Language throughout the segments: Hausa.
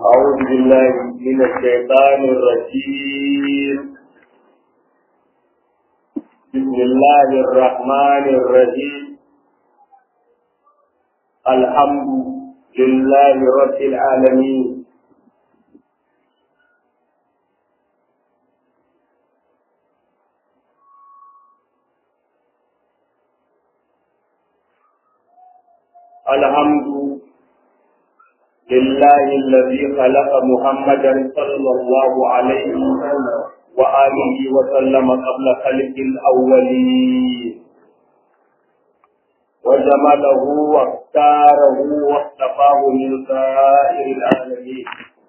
أعوذ بالله من الشيطان الرجيم بسم الله الرحمن الرحيم الحمد لله رب العالمين الحمد لله الذي خلق محمدا صلى الله عليه وآله وسلم قبل خلق الأولين وجمله واختاره واصطفاه من سائر العالمين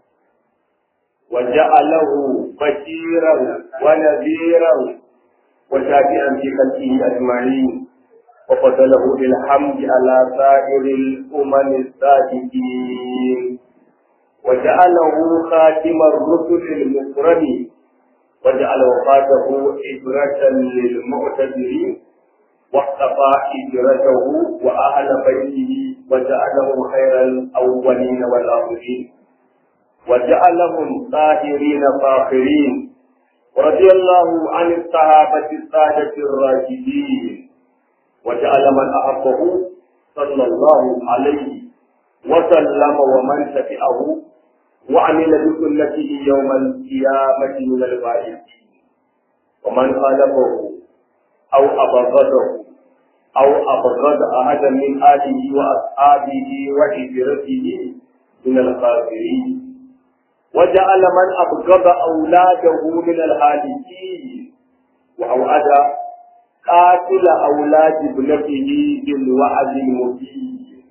وجعله بشيرا ونذيرا وشافعا في خلقه أجمعين وفضله بالحمد على سائر الأمم السابقين وجعله خاتم الرسل المكرمين وجعل وفاته عبرة للمعتذرين واقتفى هجرته وأهل بيته وجعلهم خير الأولين والآخرين وجعلهم طاهرين فاخرين ورضي الله عن الصحابة السادة الراشدين وجعل من أحبه صلى الله عليه وسلم ومن تبعه وعمل بسنته يوم القيامة من الفائزين ومن خالفه أو أبغضه أو أبغض أحدا من آله وأصحابه وهجرته من الخاسرين وجعل من أبغض أولاده من الهالكين وأوعد قاتل أولاد ابنته بالوعد المبين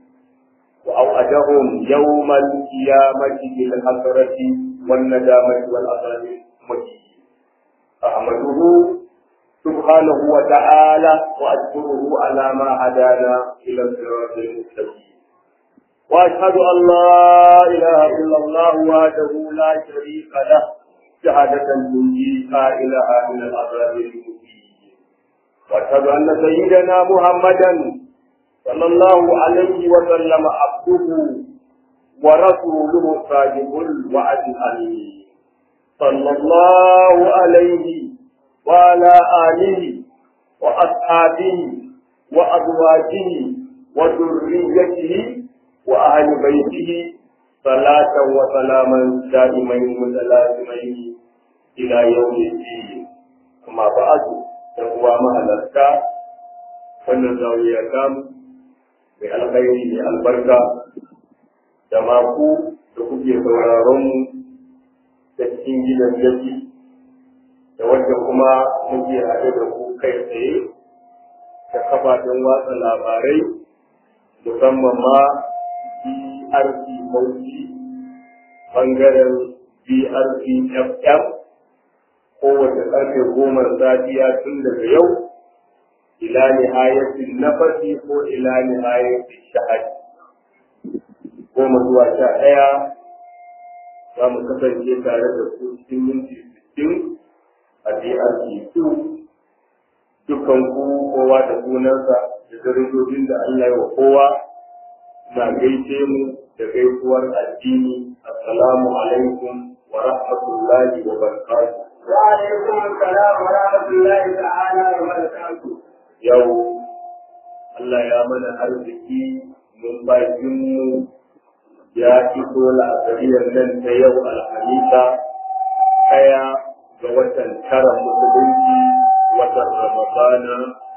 وأوعدهم يوم القيامة بالحسرة والندامة والعذاب المبين أحمده سبحانه وتعالى وأشكره على ما هدانا إلى الصراط المستقيم وأشهد أن لا إله إلا الله وحده لا شريك له شهادة تنجي قائلها من العذاب المبين واشهد ان سيدنا محمدا صلى الله عليه وسلم عبده ورسوله الصادق الوعد الامين صلى الله عليه وعلى اله واصحابه وازواجه وذريته واهل بيته صلاة وسلاما دائمين متلازمين الى يوم الدين اما بعد da uwa mahalarta wannan zauriya tamu mai alkhairi mai albarka da maku da kuke sauraron mu da cikin gidan yaki da wadda kuma muke haɗe da ku kai tsaye da kafafen watsa labarai musamman ma BRC Bauchi bangaren BRC FM kowace ƙarfe goma safiya tun daga yau ila nihayatin nafasi ko ila nihayatin shahadi goma zuwa sha ɗaya za mu kasance tare da ku cikin minti sittin a DRC2 dukkan ku kowa da sunansa da darajojin da Allah ya wa kowa na gaishe mu da gaisuwar addini assalamu alaikum wa rahmatullahi wa barakatuh وعليكم السلام ورحمة الله تعالى وبركاته. yau Allah ya mana arziki numfashinmu ya iso la'asariyar nan ta yau alhamisa ɗaya ga watan tara musulunci watan ramadana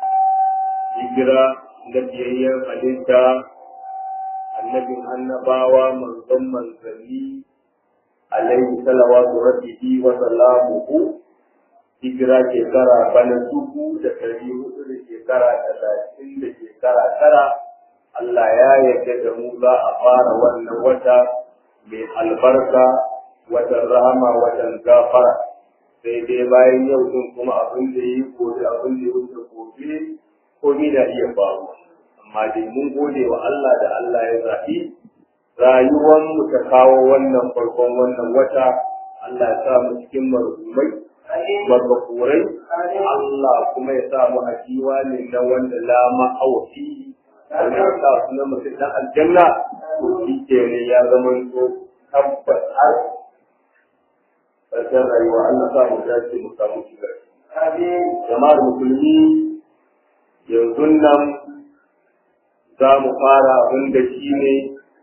hijira na biyayyen halitta annabin annabawa manzon manzanni alaihi salawatu rabbihi wa salamuhu hijira shekara bana dubu da ɗari hudu da shekara talatin da shekara tara Allah ya yarda da mu za a fara wannan wata mai albarka watan rahama watan gafara sai dai bayan yau din kuma abin da yi gobe abin da ya wuce gobe komi na iya faru amma dai mun gode wa Allah da Allah ya zaɓi rayuwar mu ta kawo wannan farkon wannan wata Allah ya sa mu cikin marhumai marbakurai Allah kuma ya sa mu a ne na wanda la ma'awafi wanda ya sa su na mutum dan aljanna to shi ke ne ya zama to tabbas har ƙarshen rayuwa Allah sa mu dace mu samu shiga jama'ar musulmi yanzu nan za mu fara abin da shi ne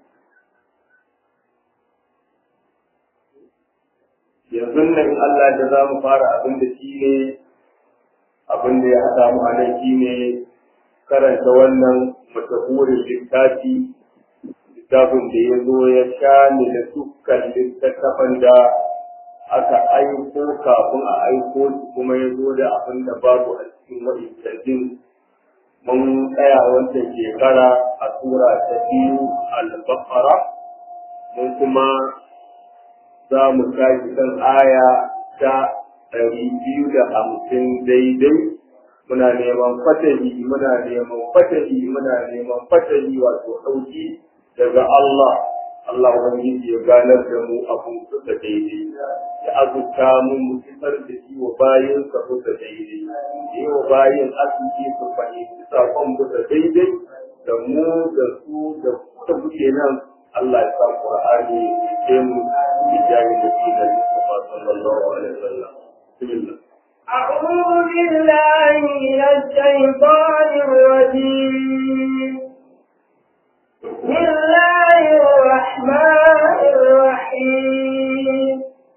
yanzu nan Allah da za mu fara abin da shi ne abin da ya haɗa mu a nan shi ne karanta wannan mashahurin littafi littafin da ya zo ya sha ne da dukkan littattafan da aka aiko kafin a aiko su kuma ya zo da abin da babu a cikin wa'incantin mun tsaya wancan shekara a tura ta biyu al-baqara mun kuma za mu tashi kan aya ta ɗari biyu da hamsin daidai muna neman fatahi muna neman fatahi muna neman fatahi wato ɗauki daga Allah Allah ubangiji ya ganar da mu abun kusa daidai ya azurta mu mu fitar da shi wa bayin sa kusa daidai yi wa bayin arziki su fahimci sakon kusa daidai da mu da su da kuka kuke nan Allah ya sa Qur'ani ya ce mu bi jari da shi da Mustafa sallallahu alaihi wasallam bismillah أعوذ بالله من الشيطان الرجيم بسم الله الرحمن الرحيم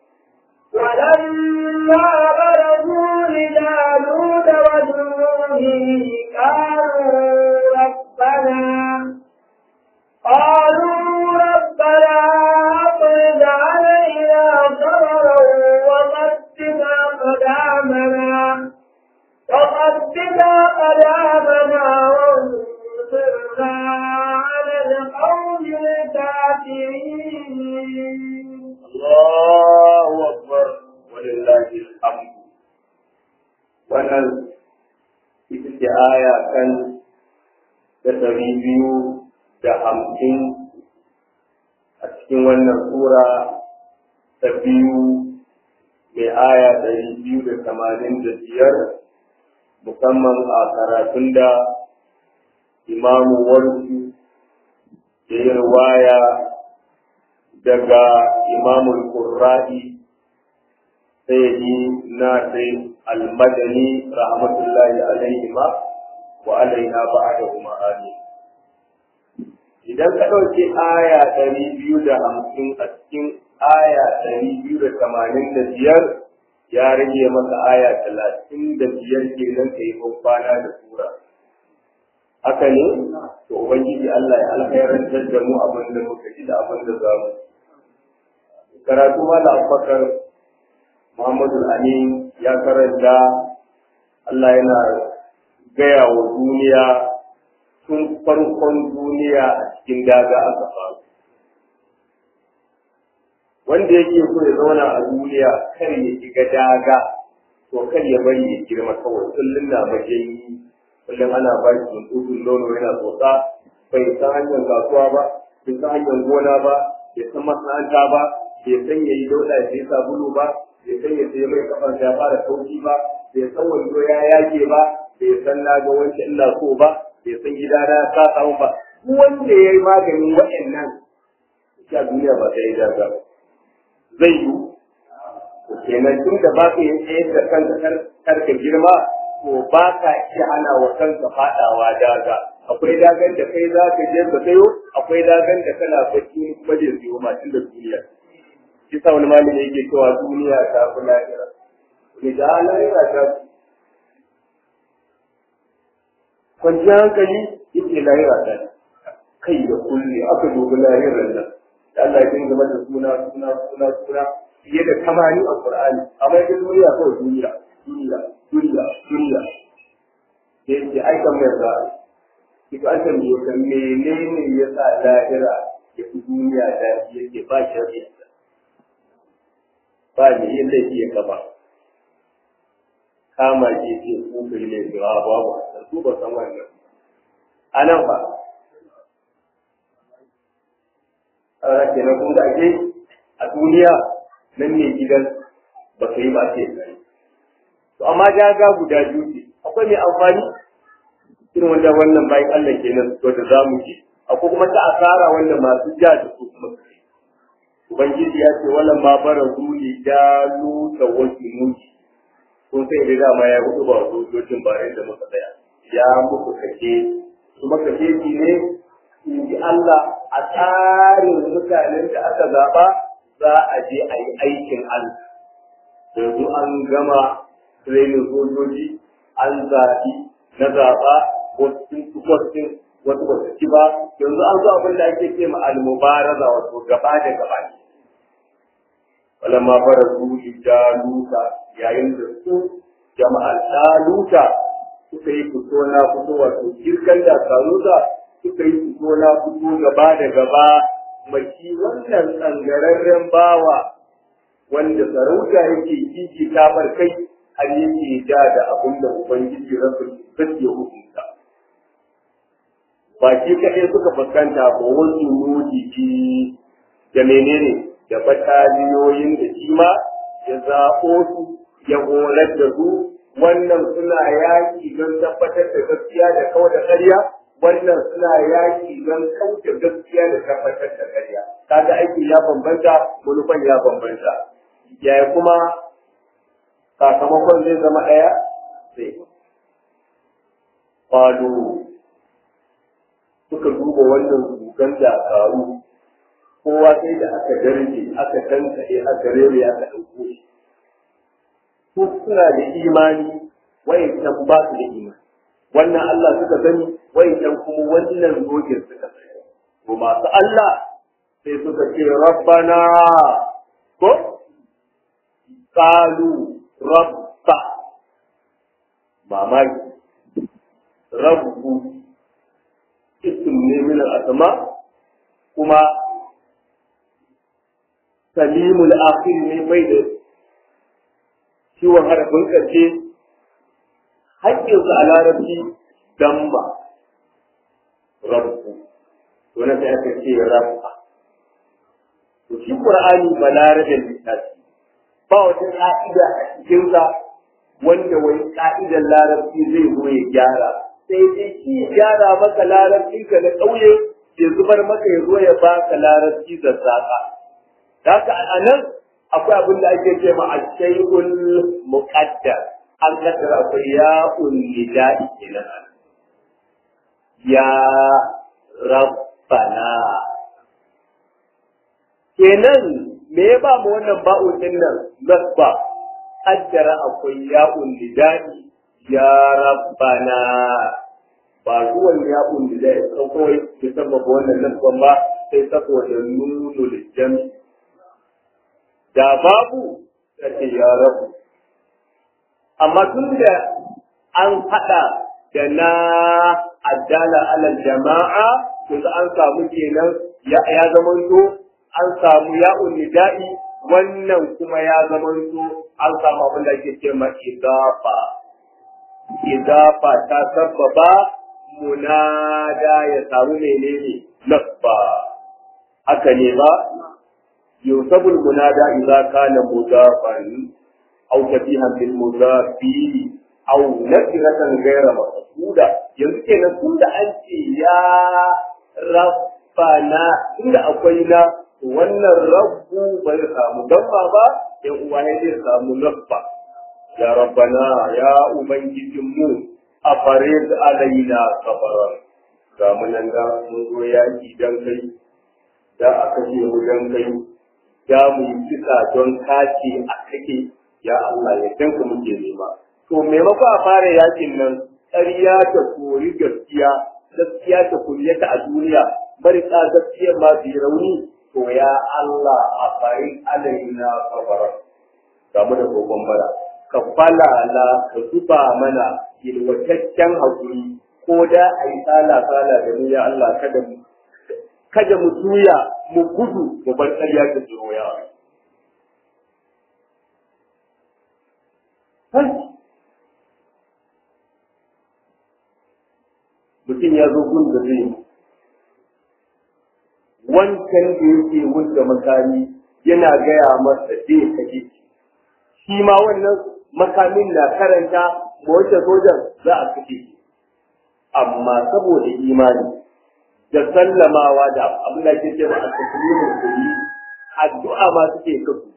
ولما برزوا لجالوت وجنوده قالوا ربنا قالوا ربنا أفرج علينا صبرا وثبت أقدامنا وثبت أقدامنا وانصرنا على القوم الكافرين Allahu akbar walillahi alhamd wannan ita ce aya kan da ɗari biyu da hamsin a cikin wannan sura ta biyu mai aya ɗari biyu da tamanin da biyar musamman a karatun da imamu warsu da yin waya daga imamul qurra'i sayyidi nasir al-madani rahmatullahi alaihi ma wa alaina ba'dahuma amin idan ka ɗauki aya ɗari biyu da hamsin a cikin aya ɗari biyu da tamanin da biyar ya rage maka aya talatin da biyar kenan ka yi kwana da sura haka ne to ubangiji Allah ya alkhairantar da mu abin da muka ji da abin da za mu karatu mala abubakar muhammadu amin ya karanta Allah yana gaya wa duniya tun farkon duniya a cikin daga aka faru wanda yake so ya zauna a duniya kar ya shiga daga to kar ya bari ya girma kawai kullum na majanyi kullum ana ba shi tuntun nono yana tsotsa bai san hanyar kasuwa ba bai san hanyar gona ba bai san masana'anta ba bai san ya yi dauda ya sai sabulu ba bai san ya sai mai kafar ya fara kauci ba bai san wando ya yage ba bai san na ga wanke ina so ba bai san gida na ya samu ba duk wanda ya yi maganin waɗannan a duniya ba sai ya daga zai yi kenan tun da ba ka yi tsayar da kanka karka girma to ba ka iya hana wa kanka faɗawa daga akwai dagan da kai za ka je ka sayo akwai dagan da kana bacci kuma da siyo ma tun da duniya shi sa wani malami yake cewa duniya ta fi lahira ne da lahira ta fi kwanciyar hankali yake lahira ta kai da kulle aka dubi lahirar nan da Allah ya dinga mata suna suna suna suna fiye da tamani a Qur'ani amma yake duniya kawai duniya duniya duniya duniya da yake aikan mai za ki ga an tambaye ka menene ya sa lahira ya fi duniya da yake ba shari'a ba ne yin laifi ya gaba kama ke ce ko kai ne ga babu su ba san wannan anan ba a kenan kun da ake a duniya nan ne gidan ba ka yi ba ce gari to amma jaga guda biyu ce akwai mai amfani irin wanda wannan bayan Allah kenan to da za mu ji akwai kuma ta asara wanda masu ja da su kuma su yi ubangiji ya ce wala ma bara zuli dalu da wasu muki kun sai da dama ya hudu ba sojojin bare da muka tsaya ya muku kake kuma kake ki ne in ji Allah a tsarin mutanen da aka zaba za a je a yi aikin Allah yanzu an gama training sojoji an zaɓi na zaɓa wasu wasu wasu ba su ci ba yanzu an zo abin da ake ce ma al-mubaraza wato gaba da gaba ne walamma fara su jaluta yayin da su jama'ar jaluta suka yi fito na fito wato kirkan da karuta suka yi fito na fito gaba da gaba maki wannan tsangararren bawa wanda sarauta yake kiki kamar kai har yake ja da abin da ubangiji rasul ya hukunta ba shi kaɗai suka fuskanta ba wasu nodiki da menene da bataliyoyin da shi ma ya zaɓo su ya horar da su wannan suna yaƙi don tabbatar da gaskiya da kawai da ƙarya wannan suna yaƙi don kauce gaskiya da tabbatar da ƙarya kaga aiki ya bambanta manufan ya bambanta yaya kuma sakamakon zai zama ɗaya sai falo suka duba wannan gugan dakaru kowa sai da aka darje aka tankaɗe aka rere aka ɗauko shi su suna da imani wayancan ba su da imani wannan Allah suka sani wayancan kuma wannan zogin suka sani to masu Allah sai suka ce rabbana ko qalu rabba mamaki rabbu ism ne min al-asma kuma salimul akhir ne bai da ciwon harafin ƙarshe haƙƙinsa a larabci damba rabbu to na sai aka ce rabba to shi qur'ani ba larabin littafi ba wata ka'ida a cikinsa wanda wai ka'idar larabci zai zo ya gyara sai dai shi ya gyara maka larabci ka na ƙauye ya zubar maka ya zo ya baka larabci da zaka haka a nan akwai abin da ake ce ma ashayul muqaddar an kaddara akwai ya'un nida'i kenan ya rabbana kenan me ya ba mu wannan ba'un din nan nasba kaddara akwai ya'un nida'i ya rabbana ba zuwan ya'un nida'i kan kawai ya sababa wannan nasban ba sai saboda nunul jami da babu sai ya rabu amma tun da an haɗa da na addala alal jama'a to an samu kenan ya zamanto an samu ya'un nida'i wannan kuma ya zamanto an samu abin da ake ce ma idafa idafa ta sababa munada ya samu menene nasba haka ne ba ينصب المنادى إذا كان مضافا أو شبيها بالمضاف أو نكرة غير مقصودة يمكن أن تكون أنت يا ربنا إن أقوينا wannan rabbu bai samu dabba ba yan uwa ya zai samu nafba ya rabbana ya ubangijin mu a farid alaina kafaran ga mu nan da mun zo yaki dan kai da a kashe mu dan kai ya mu yi kisa don kace a kake ya Allah ya danka muke nema to maimako a fara yakin nan ƙarya ta kori gaskiya gaskiya ta kuryata a duniya marika gaskiya ma su yi rauni to ya Allah a fari alaina kafara ga mu da gogon bara ka falala ka zuba mana yalwataccen hakuri ko da a yi sala sala da mu ya Allah kada mu kada mu juya mu gudu mu bar ƙarya ta jiro ya mutum ya zo gun da zai wancan da yake wanda makami yana gaya masa zai kaje shi ma wannan makamin na karanta ma wacce sojan za a kashe amma saboda imani da sallamawa da abin da ke cewa a taslimin kulli addu'a ma suke ka su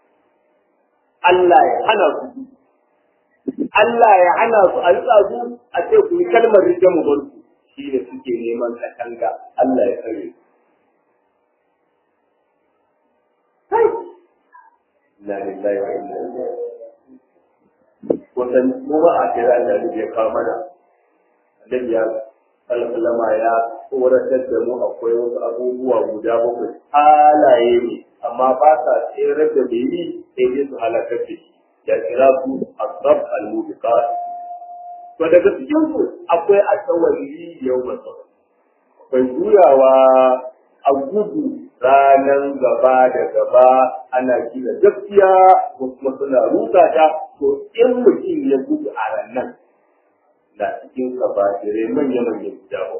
Allah ya hana su Allah ya hana su a rika su a ce ku yi kalmar rike mu bar su shi ne suke neman katanga Allah ya kare su Inna lillahi wa inna ilaihi Wannan kuma a kira da ya kawo mana Annabi ya alƙalama ya tsoratar da mu akwai wasu abubuwa guda bakwai halaye ne amma ba sa tsere da bai yi sai dai su halakar da shi ya kira su asab al-mubiqat to daga cikin su akwai asawari yau masa akwai juyawa a gudu ranar gaba da gaba ana gina gaskiya ko kuma suna rusa ta to in mutum ya gudu a ranar na cikin kabajirai manya-manyan guda ba.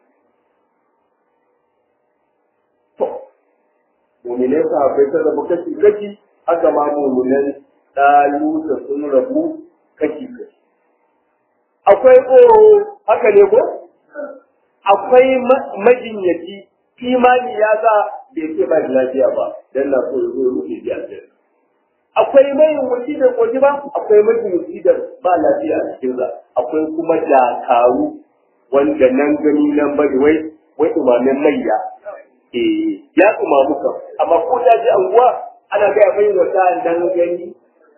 To, mummunai sahabbai ta rabu kashi-kashi, haka ma mummunan ɗalu da sun rabu kashi-kashi. Akwai tsoro, haka ne ko? Akwai majinyaci, imani ya sa bai ce ba lafiya ba, don na so ya zo rufe ji aljanna. akwai mai wuci da koji ba akwai mai wuci da ba lafiya a cikin sa akwai kuma dakaru wanda nan gani nan bari wai wai umamin mayya eh ya umamu kan amma ko ya ji anguwa ana ga mai wata nan gani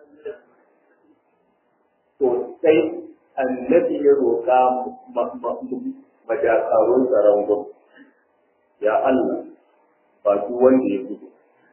to sai annabi ya roƙa majakarun tsaron gwamnati ya Allah ba duk wanda ya gudu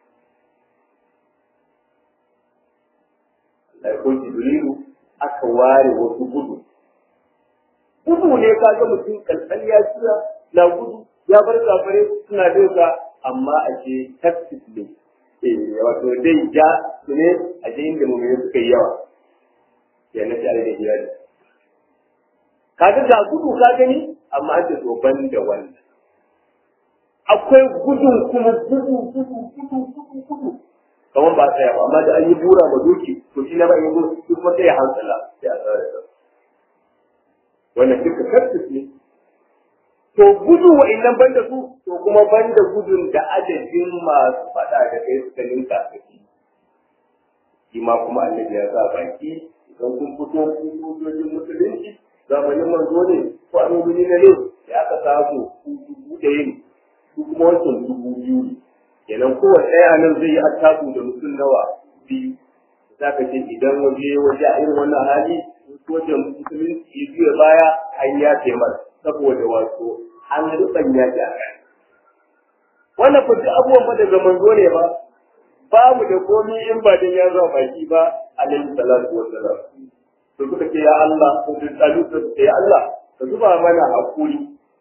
ko jibrilu aka ware wasu gudu gudu ne ka ga mutum kalkal ya tsira na gudu ya bar kafare suna bin sa amma a ce tactic ne eh wato dai ja su ne a je inda mu suka yi yawa ya na tare da iyali ka ga ga gudu ka gani amma an ce to ban da wannan akwai gudun kuma gudu gudu gudu gudu gudu kamar ba tsaya ba amma da an yi bura ba doki to shi na ba yi bura duk kuma sai ya hansala sai a tsara da wannan duka karfis ne to gudu wa'annan banda su to kuma banda gudun da adadin masu faɗa da kai suka ninka ka shi shi ma kuma annabi ya sa baki idan kun fito kun sojojin musulunci zamanin manzo ne ko annabi ne ne ya aka samu ku dubu ɗaya ne su kuma wancan dubu biyu ne kenan kowace ɗaya nan zai yi attaku da mutum nawa biyu za ka ce idan waje waje a irin wannan hali sojan musulunci ya juya baya an ya taimar saboda wato an ruban ya ji a kai wannan fa duk abubuwan fa daga manzo ne ba babu da komai in ba dan ya zuwa baki ba alaihi salatu wassalam to suka ce ya Allah ko da tsalu su ce ya Allah ka zuba mana hakuri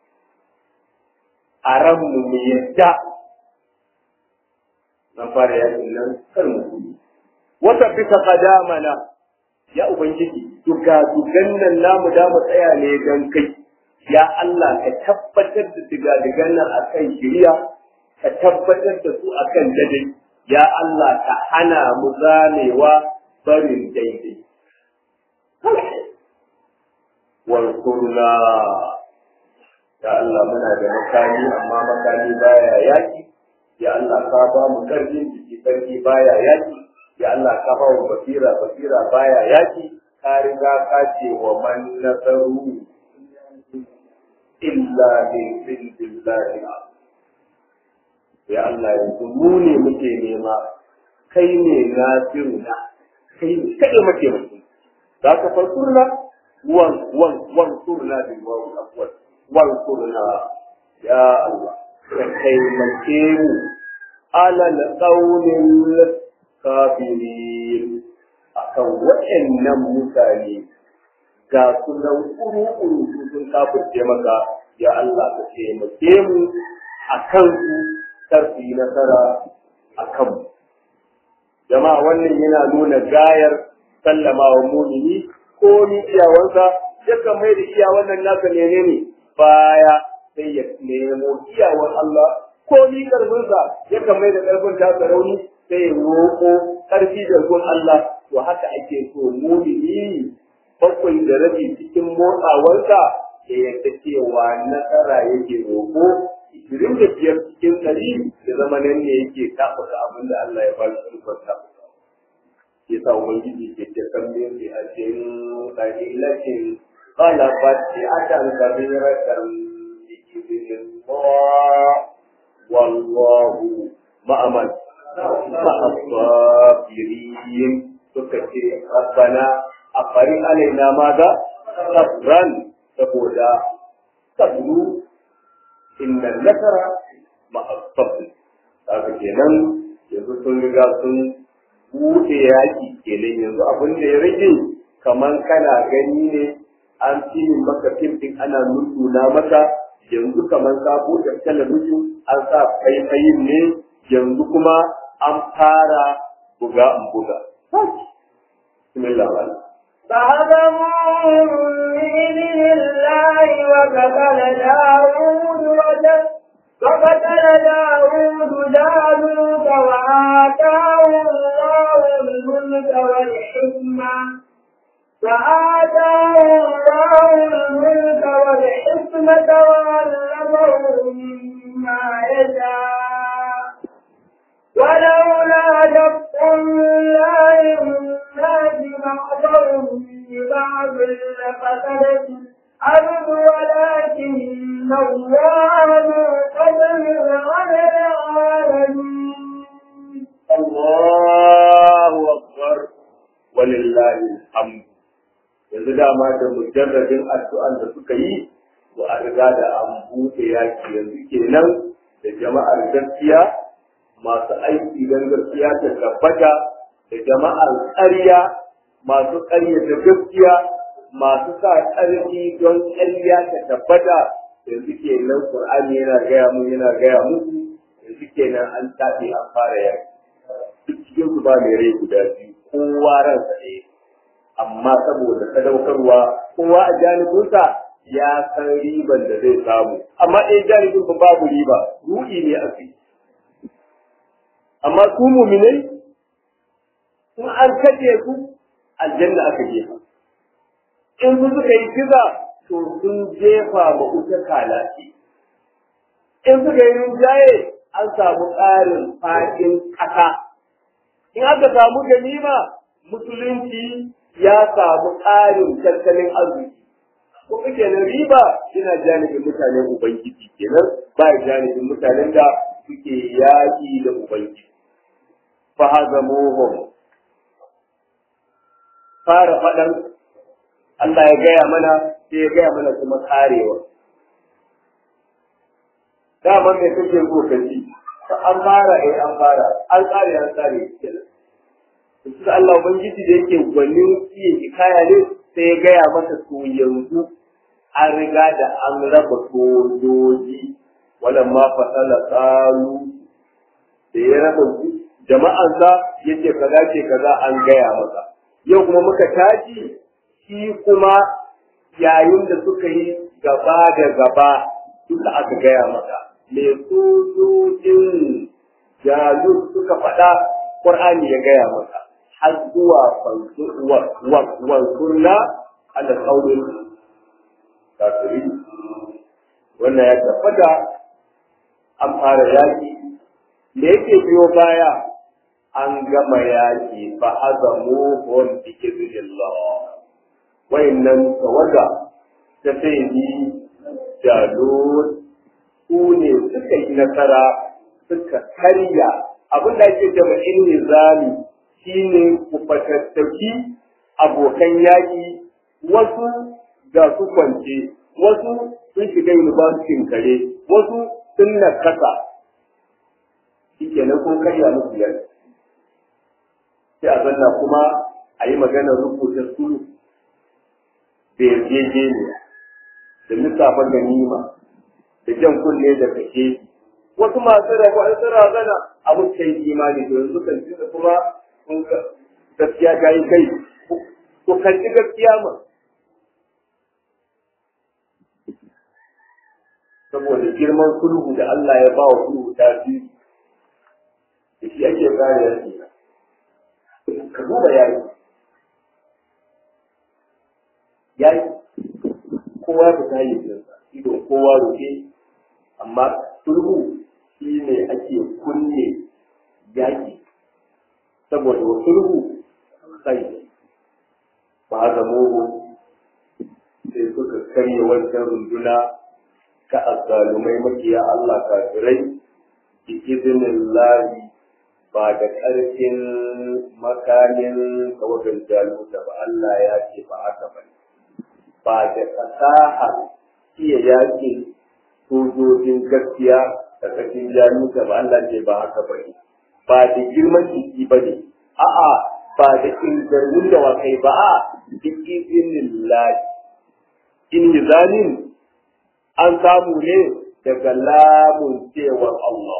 a ranmu mu yadda zan fara yakin nan kar mu gudu wata bisa qadamana ya ubangiji duga dugan nan namu da mu tsaya ne dan kai ya Allah ka tabbatar da diga digan nan akan shiriya ka tabbatar da su akan daidai ya Allah ka hana mu zamewa barin daidai wankurna ya Allah muna da makami amma makami baya yaki ya Allah ka ba mu karfin jiki karfi baya yaki ya Allah ka ba mu basira basira baya yaki ka riga ka ce wa man nasaru illa min indillahi ya Allah yanzu mu ne muke nema kai ne nasiruna kai ne kai muke mutum za ka farkurna wan wan wan kurna bil wawu afwal wan kurna ya Allah ka taimake mu alal qawlil kafirin akan waɗannan mutane ga sunan kuru-kuru sun kafirce maka ya Allah ka taimake mu a kansu karfi nasara a kanmu jama'a wannan yana nuna gayar sallama wa mumini ko ni iyawansa yakan mai da iyawan nan naka menene baya sai ya nemo iyawar Allah ko ni karfinsa yakan mai da karfin tasa rauni sai ya roƙo karfi da gun Allah to haka ake so mumini bakwai da rabi cikin motsawarsa ya yadda cewa nasara yake roƙo ishirin da biyar cikin ɗari da ya zama nan ne yake tafuka abin da Allah ya ba shi ikon tafuka ya sa ubangiji ke ce kan min bi ajin qalilatin qalabat bi adan kabiratan bi idhnillah wallahu ma'aman ma'asabirin suka ce rabbana afari alaina maza sabran saboda sabru inna nasara ma'asabri haka kenan yanzu sun riga sun buɗe yaƙi kenan yanzu abin da ya rage kamar kana gani ne an filin maka fim ɗin ana nuna maka yanzu kamar ka buɗe talabijin an sa faifayin ne yanzu kuma an fara buga in buga. Bismillah فهزموهم بإذن الله وقتل داود وقتل داود جالوت وآتاه الله الملك والحكمة وآتاه الله الملك والحكمة وعلمه مما يشاء ولولا دفع الله الناس بعضهم ببعض لفسدت الأرض ولكن الله ذو فضل على العالمين الله أكبر ولله الحمد yanzu dama da mujarradin addu'an da suka yi wa a riga da an buɗe yaki yanzu kenan da jama'ar gaskiya masu aiki don gaskiya ta tabbata da jama'ar ƙarya masu ƙarya da gaskiya masu sa ƙarfi don ƙarya ta tabbata yanzu kenan Qur'ani yana gaya mu yana gaya musu yanzu kenan an tafi an fara yaki duk cikin su ba mai rai guda biyu kowa ransa ɗaya amma saboda sadaukarwa kowa a janibinsa ya san riban da zai samu amma ɗaya janibin ba babu riba ruɗi ne a fi amma su muminai in an kace su aljanna aka jefa in su suka yi kiza to sun jefa ma wuta kalaci in suka yi rinjaye an samu ƙarin faɗin ƙasa in aka samu ganima musulunci ya samu ƙarin tattalin arziki ko kenan riba yana janibin mutanen ubangiji kenan ba janibin mutanen da suke yaƙi da ubangiji fa hazamuhum fara faɗan Allah ya gaya mana sai ya gaya mana kuma karewa dama me kake so ka ji an fara eh an fara an kare an kare kenan Su Allah Ubangiji da yake gwanin iya hikaya ne sai ya gaya masa to yanzu an riga da an raba sojoji wannan ma fasala tsaru da ya raba jama'ansa ya ce kaza ce kaza an gaya masa yau kuma muka tashi shi kuma yayin da suka yi gaba da gaba duka aka gaya masa me sojojin jalut suka faɗa Qur'ani ya gaya masa har zuwa wansurna ala kaunin kafiri wannan ya tabbata an fara yaƙi da yake biyo baya an gama yaƙi fa azamu hum bi idhnillah wayannan tawaga ta sai ni jalud su ne suka yi nasara suka karya abin da ake jama'in nizami shine ku fatattaki abokan yaƙi wasu ga su kwance wasu sun shiga yunibasitin kare wasu sun nakasa shi kenan kun karya musu yaki sai a zanna kuma a yi maganar rubuta sulu da yarjejeniya da lissafin ganima da jan kunne da kashe wasu masu rabu an sun razana abu kai imani to yanzu kan da kuma gaskiya ta yi kai ku kalli gaskiya ma saboda girman sulhu da Allah ya ba wa sulhu ta fi da shi ake kare yaki ka duba yayi yayi kowa ta tayi jinsa ido kowa roke amma sulhu shi ne ake kunne yaƙi saboda sulhu sai ba zamuhu sai suka karya wancan runduna ta azzalumai makiya Allah kafirai bi izinin lahi ba da ƙarfin makamin tawagar jaluta ba Allah ya ce ba haka ba ba da fasaha iya yaƙin sojojin gaskiya da ƙarfin jaluta ba Allah ce ba haka ba ba da girman jiki ba ne a'a ba da ingarmin da wakai ba a bi izinin lahi in zalim an samu ne daga lamun cewar Allah.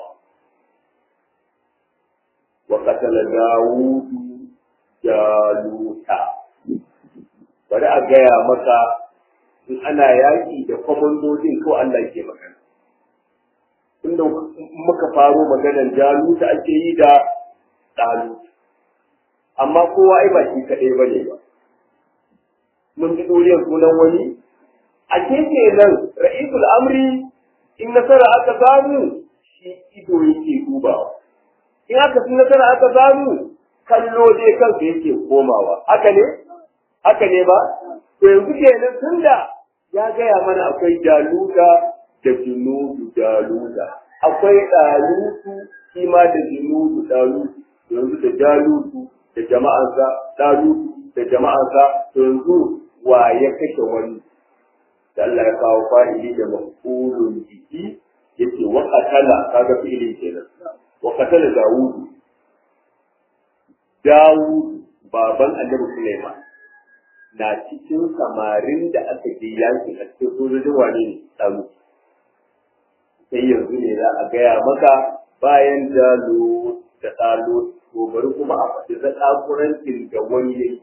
Wa katala Dawudu Jaluta. Bari a gaya maka in ana yaƙi da kwamandodin ko Allah ke magana. Inda muka faro maganar Jaluta ake yi da Daluta. Amma kowa ai ba shi kaɗai ba ne ba. Mun ji ɗoriyar sunan wani a keke nan ra'isul amri in nasara aka samu shi ido yake dubawa in aka fi nasara aka samu kallo dai kansa yake komawa haka ne haka ne ba to yanzu kenan tunda ya gaya mana akwai jaluda da junudu jaluda akwai dalutu shi ma da junudu dalutu yanzu da jalutu da jama'ansa dalutu da jama'ansa yanzu wa ya kashe wani da Allah ya kawo fa'ili da mafulun jiki yace wa qatala kaga fi'ilin kenan wa qatala Dawud Dawud baban Annabi Sulaiman na cikin samarin da aka je yaki a cikin sojojin wane ne Dawud sai yanzu ne za a gaya maka bayan Jalut da Talut to bari kuma a faɗi zakakurancin da wani yayi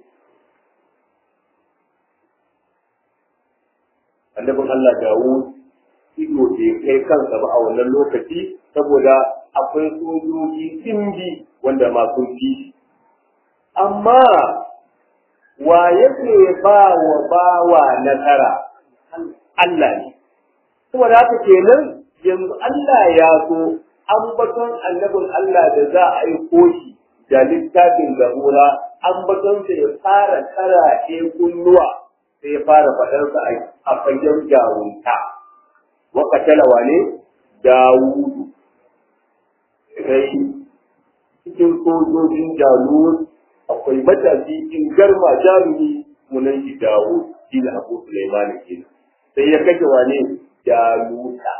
annabin Allah Dawud ido bai kai kansa ba a wannan lokaci saboda akwai sojoji dimbi wanda ma sun fi amma wa yake ba wa bawa nasara Allah ne saboda haka kenan yanzu Allah ya so ambaton annabin Allah da za a yi koshi da littafin zabura ambatonsa ya fara karaɗe kunnuwa sai ya fara faɗarsa a fagen jarunta wa katala wane dawudu sai cikin sojojin jalut akwai matashi in garma jarumi munan shi dawud shi da abu sulaiman kenan sai ya kashe wane jaluta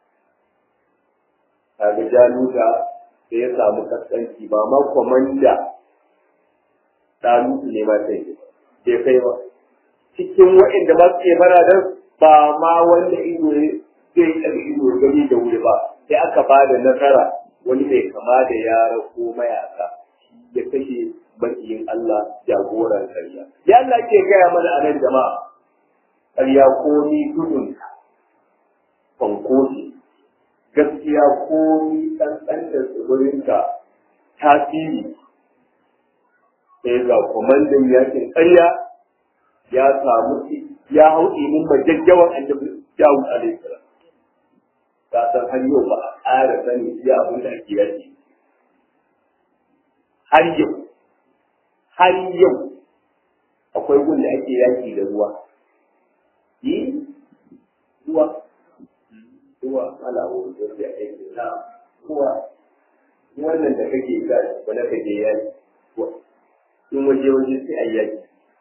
kaga jaluta sai ya samu kaskanci ba ma kwamanda dalutu ne ma sai bai kai ba cikin waɗanda ba su ke baradar ba ma wanda ido zai ɗaga ido gani da wuri ba sai aka ba da nasara wani mai kama da yara ko mayaka ya kashe makiyin Allah jagoran karya. Ya Allah ke gaya mana a nan jama'a karya ko ni gudun fankoki gaskiya ko ni ɗanɗan da tsibirinka tasiri sai ga kwamandan yakin karya ya samu ya hau ilimin majajjawan annabi Dawud alaihi salam ka san har yau ba a ƙara sani iya abin da ake yaki har yau har yau akwai gun da ake yaki da ruwa yi ruwa ruwa ala wuri da ya aiki na ruwa wannan da kake ga wanda kake yaki in waje waje sai a yaki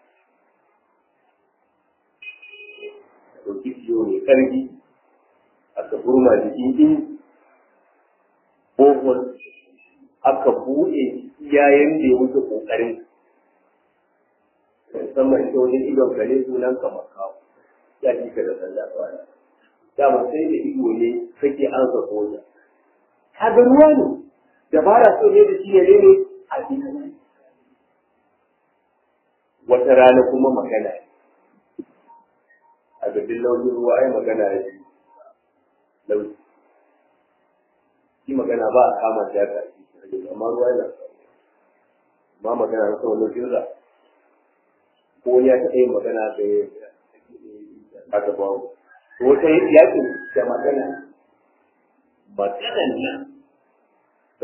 ɗauki ciwo mai ƙarfi aka burma jikin in bohol aka buɗe yayin da ya wuce ƙoƙarin musamman ita wajen idon gare sunan kamar kawo ya ji ka da sallah kwana dama sai da ido ne kake an sa soja ka ga ruwa ne dabara so ne da shi ne ne a cikin wata rana kuma magana ne a gabin launin ruwa ai magana ya ce lauki shi magana ba a kama shi haka amma ruwa yana amma magana na sau laukin ra ko ya taɓa yin magana da ya aka ba wata yakin da magana maganan nan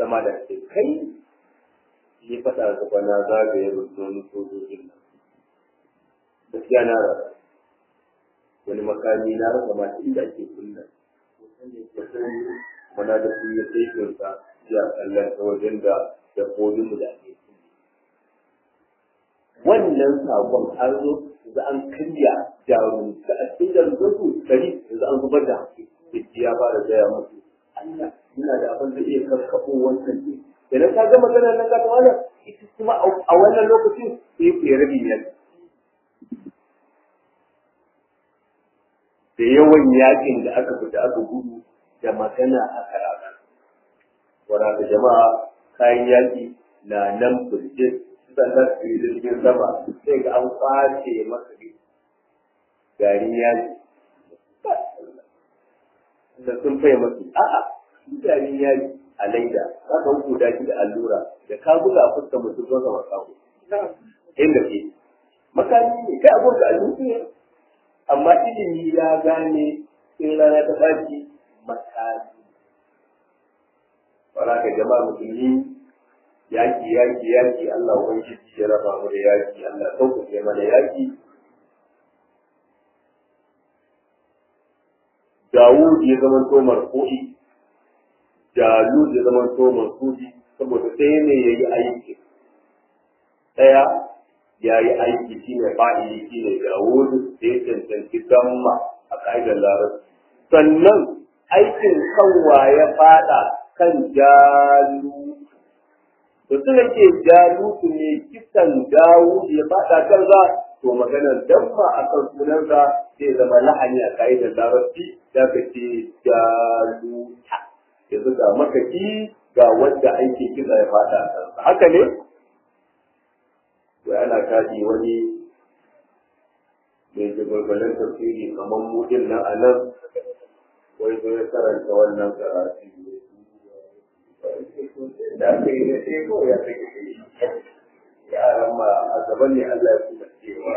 zama da kai kai yi faɗa ga bana zagaye rundunar sojojin nan gaskiya na rasa wani makami na rasa ma inda ake kunna mana da sun yi saifinsa ya kallon ta wajen da dabbobinmu da ake wannan sakon an zo da an karya jarumta a cikin jarumtarsu dari yanzu an zubar da haƙƙi ya fara gaya musu Allah yana da abin da iya karkaɓo wancan ne idan ka ga maganar nan ka tawana ita kuma a wannan lokacin sai ku rabi ne da yawan yakin da aka fita aka gudu da magana aka rana wadda jama'a kayan yaki na nan fulje sannan su yi jirgin sama sai ga an kwace masa garin yaki da sun fai masu a'a garin yaki a laida za ka hukuta shi da allura da ka buga a fuskar mutum don zama kawo inda ke makami ne kai abin da allura ne amma ilimi ya gane in rana ta ɓaci makami wala ka jama'a musulmi yaki yaki yaki Allah wani ya raba mu da yaki Allah sauƙaƙe mana yaki Dawud ya zama to marfu'i Jalud ya zama to marfu'i saboda sai ne yayi aiki daya yayi aiki shine fa'ili shine Dawud sai tantance gamma a kaidar larabci sannan aikin kanwa ya fada kan Jalud to suka ce Jalud ne kisan Dawud ya fada kansa to maganar damma akan sunansa zai zama lahani a ka'idar larabci da ka ce jaluta yanzu ga makaki ga wanda aiki kisa ya fada a kansa haka ne wai ana kaji wani mai jagwalgwalin tafsiri kamar mudin nan a nan wai zo ya karanta wannan karatu da aka yi na sai kawai ya kai yaran ma a gaban ne Allah ya kuma cewa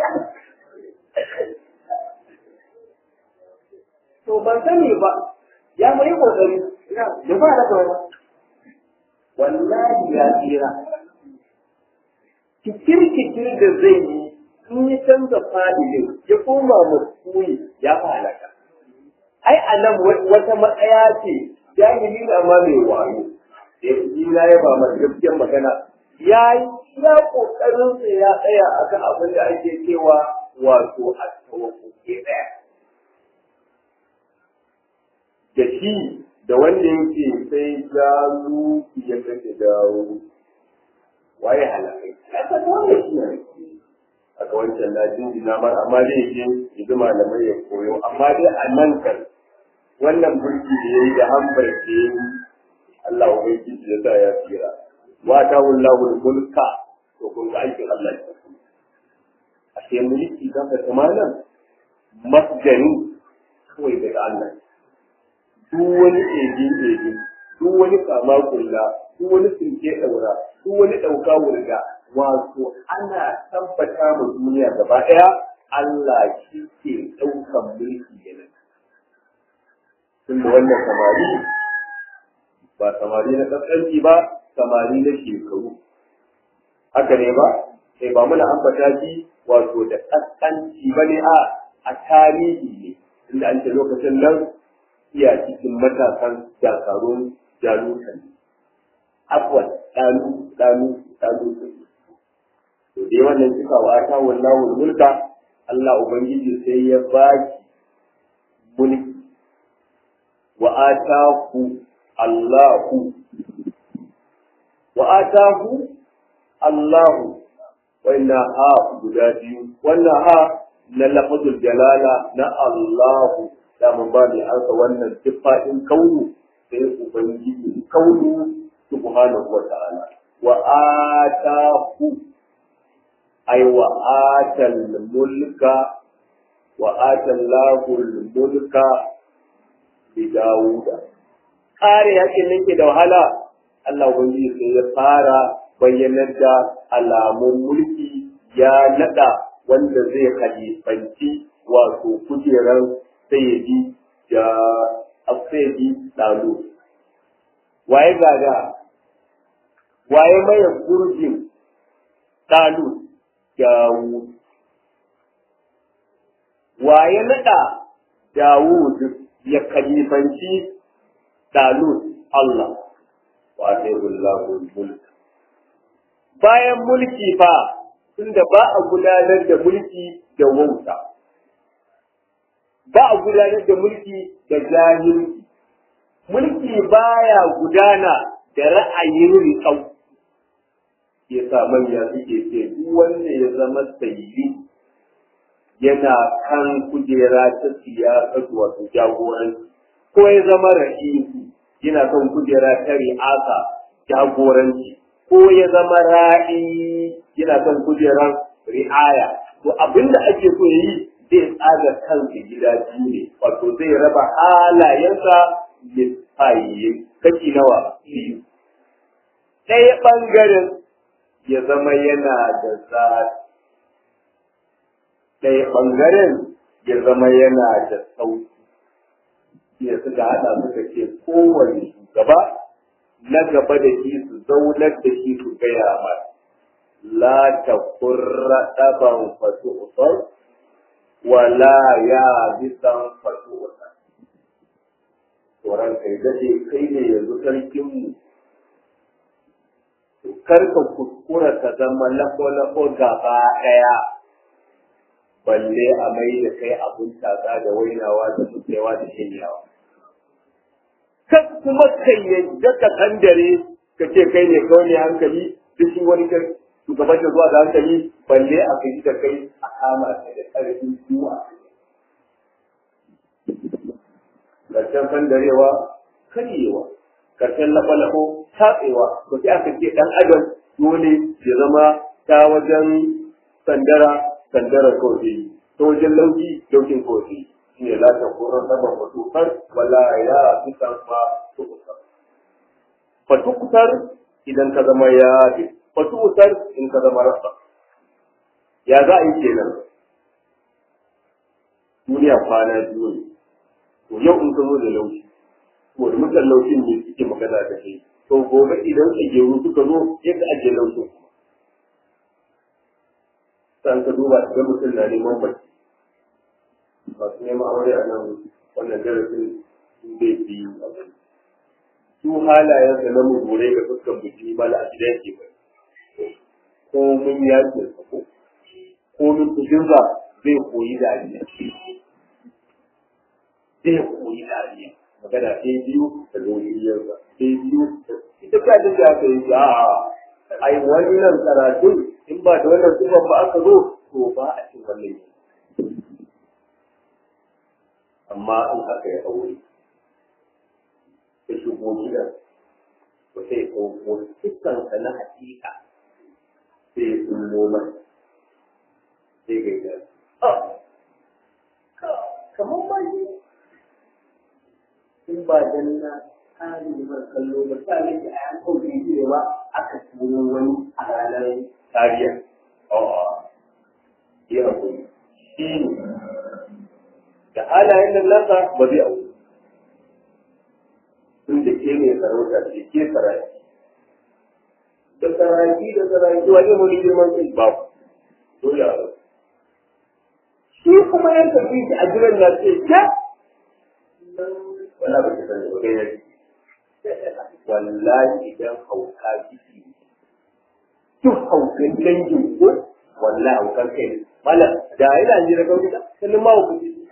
to ban sani ba ya mai kokari da ba da kawai wallahi ya tsira kikir kikir da zai yi in ya canza fadilin ya koma masuri ya halaka ai a nan wata matsaya ce jahili na ma mai wayo da ya ya ba mai gaskiyar magana ya yi ya kokarin sa ya tsaya akan abin da ake cewa wato a ke daya da shi da wanda yake sai jaru ya kace dawo waye halakai ya ta wanda shi ne aka wancan na jinjina mar amma dai yake yanzu malamai ya koyo amma dai a nan kan wannan burki da yayi da hambar da yayi Allah ubangiji ya sa ya tsira wa ta wallahu mulka to kun ga aikin Allah ya a sai mulki da ka tamanan masjani kawai daga Allah duk wani eji eji duk wani kama kulla duk wani tsinke daura duk wani dauka wurga wato ana tabbata ma duniya gaba daya Allah shi ke daukan mulki yana tunda wannan samari ba samari na kaskanci ba samari na shekaru haka ne ba sai ba muna ambata shi wato da kaskanci ba ne a a tarihi ne inda an ce lokacin nan iya cikin matasan jakarun jalutan afwan dalu dalu dalu to dai wannan cika wa ta wallahu mulka Allah ubangiji sai ya baki mulki wa ataku Allahu wa ataku Allahu wannan ha guda biyu wannan ha na lafazul jalala na Allahu da mun ba ni ansa wannan sifatin kaunu sai ubangiji kaunu subhanahu wa ta'ala wa ataku ay wa atal mulka wa atallahu mulka bi Dawuda kare yakin nan ke da wahala Allah ubangiji sai ya fara bayyanar da alamun mulki ya nada wanda zai halifanci wato kujeran sayyidi da sayyidi dalu waye gaga waye maye gurbin Talut Dawud waye nada Dawud ya kalifanci Talut Allah wa Allahu mulk bayan mulki fa tunda ba a gudanar da mulki da wauta ba a gudanar da mulki da jahilci mulki baya gudana da ra'ayin riƙau ya sa manya suke ce duk wanda ya zama sayi yana kan kujera ta siyasa wato jagoranci ko ya zama ra'isu yana kan kujera ta ri'asa jagoranci ko ya zama ra'i yana kan kujerar ri'aya to abinda ake so yi zai tsaga kansa gida biyu ne wato zai raba halayensa lissayi kashi nawa biyu ɗaya ɓangaren ya zama yana da zafi ɗaya ɓangaren ya zama yana da sauki ya suka haɗa suka ce kowane shugaba na gaba da shi su zaunar da shi su gaya mata la ta kurra ɗaban fasu usar wala ya bisan fasu usar tsoron kai daɗe kai ne yanzu sarkinmu kar ka kuskura ka zama lafo-lafo gaba ɗaya balle a mai da kai abun tatsa da wainawa da mutsewa da shanyawa. Kan kuma kai yadda ka kandare ka ce kai ne kawai ne hankali duk shi wani kai shugaban da zuwa da hankali balle a kai da kai a kama ka da ƙarfin zuwa. Karshen kandarewa karyewa, karshen laɓa-laɓo tatsewa, to sai aka ce ɗan adam dole ya zama ta wajen sandara sandara kawai ta wajen lauki laukin kawai shi ne lata koran saman fatukar wala ya fi ma tukusar fatukusar idan ka zama ya fi fatukusar in ka zama rasa ya za a yi kenan duniya kwana biyu ne to yau in ka zo da lauki to da mutan laukin ne suke magana da kai to gobe idan ka geru suka zo yadda ake laukin san ka duba ga mutum na neman mace masu neman aure a nan wannan darasin zai fi su halayen da na mugurai ga fuskan biki ba da a gidan ke ba ko mun yakin sa ko ko mun tujinsa zai koyi dariya zai koyi dariya magana ɗaya biyu da zohiyarsa ɗaya biyu ita ka da aka yi a ai wannan karatun in ba da wannan sifan ba aka zo to ba a cin wannan amma in aka yi aure ya shigo gidan to sai ko dukkansa na hakika sai ya tsullo mai sai ga ya kamar ma yi in ba dan na tsari da kallo ba sa ne a yan kawai ne ba aka tuno wani a ranar tariya a'a ya hakuri shi ne da halayen nan nasa ba zai aure tun da ke ne sarauta ce ke saraki da saraki da saraki wani wani girman kai ba dole a shi kuma yan tafi shi a jiran na ce ke wala ba ta sani ba kai yake wallahi idan hauka ciki duk haukan dangin ko wallahi haukan kai ne mala da ina jira kawai da sanin ma hauka ciki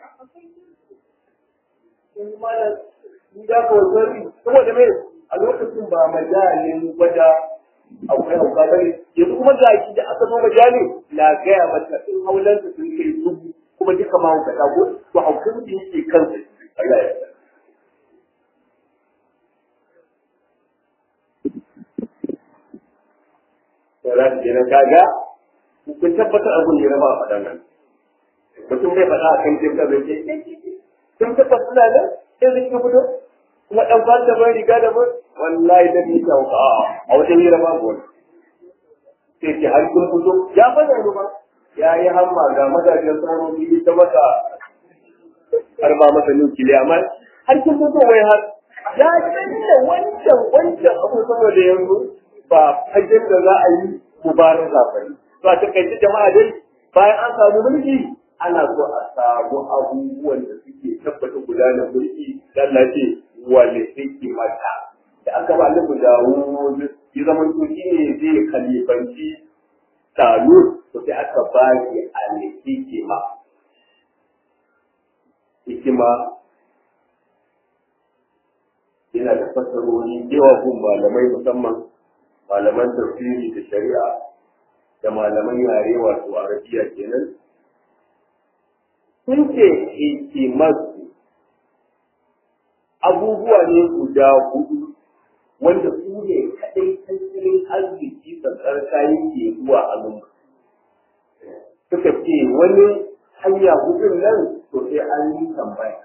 mala ni da ko zari saboda me a lokacin ba majalin gwada akwai hauka bane yanzu kuma ga shi da aka zo majalin na gaya mata in haulansa sun kai dubu kuma duka ma hauka ko to haukan da yake kansa Allah ya to za su kenan kaga kun tabbatar abin da ya raba a faɗan nan mutum bai faɗa a kan jirga bai ce sun tabbata suna nan sai zai ka fito kuma ɗan kwan da bai riga da bai wallahi da ni ta wuka a wajen yi raba gona sai ce har kun fito ya faɗa ni ba ya yi hamma ga mazajen sauran biyu ta masa har ba masa nukili amma har kun fito wai har ya canza wancan wancan abu saboda yanzu ba fagen da za a yi mubaraka ba ne to a takaice jama'a dai bayan an samu mulki ana so a samu abubuwan da suke tabbata gudanar mulki dan Allah ce wale hikimata da aka ba Annabi Dawud ya zama to shi ne zai kalifanci Talut to sai aka ba shi al-hikima hikima yana da fasarori yawa gun malamai musamman malaman tafsiri da shari'a da malaman yare wato arabiya kenan sun ce hikimarsu abubuwa ne guda hudu wanda su ne kaɗai tattalin arziki tsantsar kayan ke zuwa hannun suka ce wani hanya hudun nan to sai an yi tambaya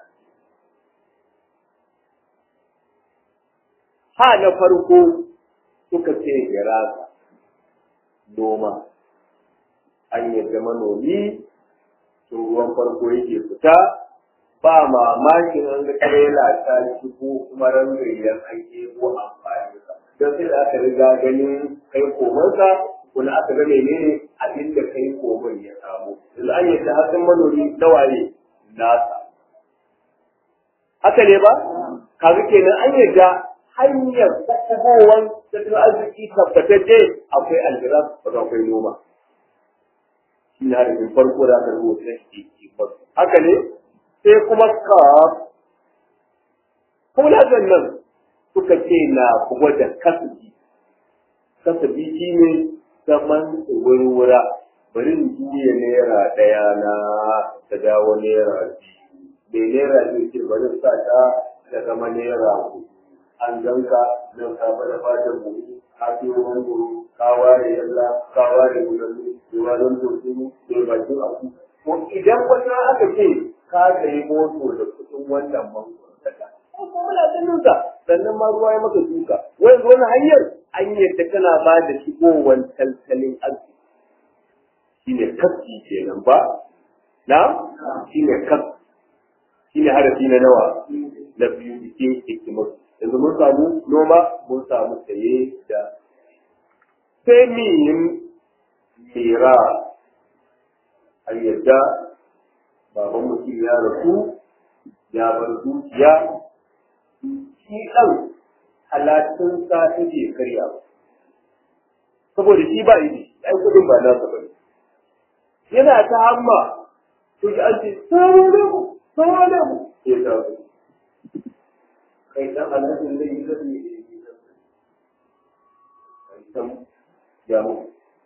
ha na farko suka ce hirasa noma an yadda manomi sun ruwan farko yake fita ba mamakin an ga trela ta shigo kuma rangayen an ko amfani don sai da aka riga ganin kai komansa kuna aka ga menene abin da kai komai ya samu yanzu an yadda hatsin manomi nawaye nasa haka ne ba kaga kenan an yadda hanyar kwakwabowan tattalin arziki tabbatacce akwai aljiras ba akwai noma shi na harafin farko da aka rubuta shi ke haka ne sai kuma ka kula nan suka ce na gwada kasabi kasabi shi ne zaman wurwura bari in juya naira ɗaya na ta dawo naira biyu mai naira biyu ce bari sa ta ta zama naira hudu an ganka nan ka bada fatan buhu ka fi wani guru ka ware yalla ka ware gudannu duwanan dosu da bakin abu ko idan wata aka ce ka sayi moto da kuɗin wannan mangoro daga ko muna ganin sa sannan ma ruwa ya maka duka wai wani hanyar an yadda kana ba da shigowar tattalin arziki shine kaski kenan ba na shine kaski shine harafi na nawa na biyu cikin hikimar yanzu mun samu noma mun samu saye da sai miyin mira an yadda baban mutum ya rasu ya bar dukiya shi ɗan halattun sa take karya saboda shi ba yi ai kudin ba nasa ba yana ta hamma to shi an ce samu da mu samu da mu ya taso kai dan annabin zai yi zafi ne kai san ya mu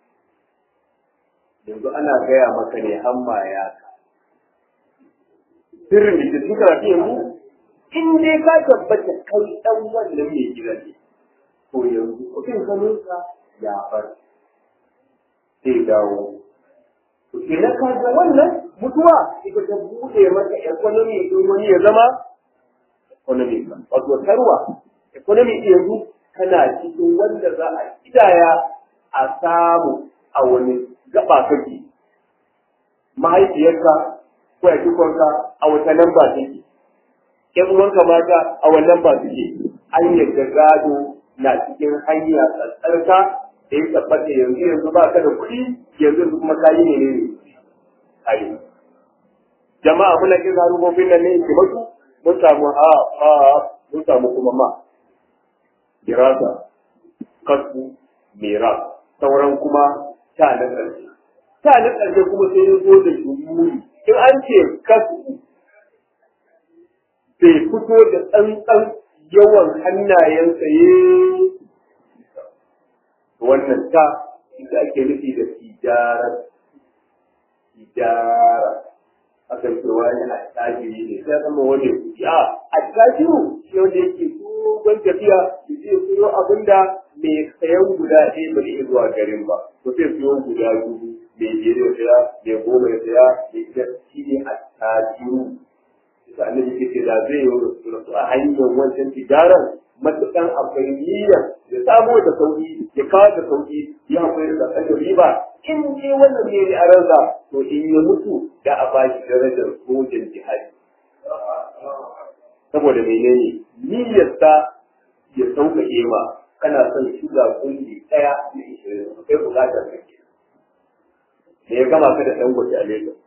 yanzu ana gaya maka ne hamma ya ka sirrin da ke cikin karatu yanzu in dai ka tabbata kai dan wannan mai gida ne to yanzu kudin hannunka ya bar sai dawo to kenan ka ga wannan mutuwa ita ta bude maka economy din wani ya zama economy ba wato tarwa economy yanzu kana cikin wanda za a kidaya a samu a wani gaba kake mahaifiyarka ko ya kikonka a wata lamba take ƴan uwanka mata a wannan ba suke an yadda gado na cikin hanya tsatsarka da ya tabbata yanzu yanzu ba ka da kuɗi yanzu yanzu kuma kayi ne ne kayi jama'a muna kin harubobin nan ne ke mutu mun samu ha ha mun samu kuma ma dirasa kasu mira sauran kuma ta na ƙarshe ta na ƙarshe kuma sai ya zo da shumuri in an ce kasu bai fito da tsantsan yawan hannayen tsaye wannan ta ita ake nufi da tijarar tijara akan ce wani attajiri ne sai zama wani kuɗi a attajiru shi wanda yake dogon tafiya da zai siyo abin da mai sayan guda ɗaya ba zai zuwa garin ba to sai siyo guda dubu mai biyar ya saya mai goma ya saya mai ita shi ne attajiru da annabi ke ce da zai yi rasu a hanyar wancan tijarar matukan akwai niyyar ya samo da sauki ya kawo da sauki ya akwai da kan riba in dai wannan ne a ranza to in ya mutu da a ba shi darajar sojan jihadi saboda menene niyyarsa ya sauƙaƙe ma kana son shuga kungi ɗaya da ishirin kai bukatar ka ke da ya gama ka da ɗan gwaji a Lagos.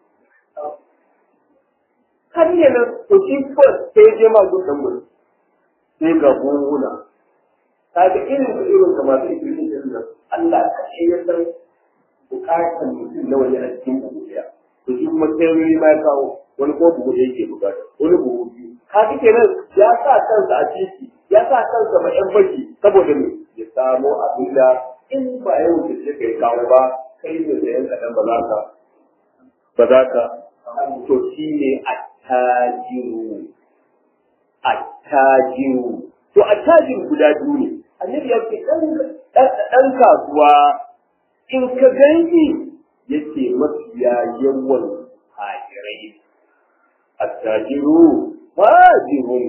Har yi nan, to shi kawai sai ya je ma gun ɗan gwaji. Sai ga buhuna. Ka ga irin da irin ka masu ishirin ɗin nan, Allah ka ce ya san bukatar mutum na wani a cikin buhu ɗaya. To shi kuma sai wani ma ya kawo wani ko buhu ɗaya ke bukata, wani buhu biyu. Ka ga kenan ya sa kansa a titi, ya sa kansa ma ƴan baki saboda me ya samo abin da in ba yau da shi kai kawo ba kai ne da yan kaɗan ba za ka ba za ka to shi ne attajiru attajiru to attajiru guda biyu ne annabi ya ce ɗan kasuwa in ka ganki yake mafiya yawan hajirai attajiru fajirun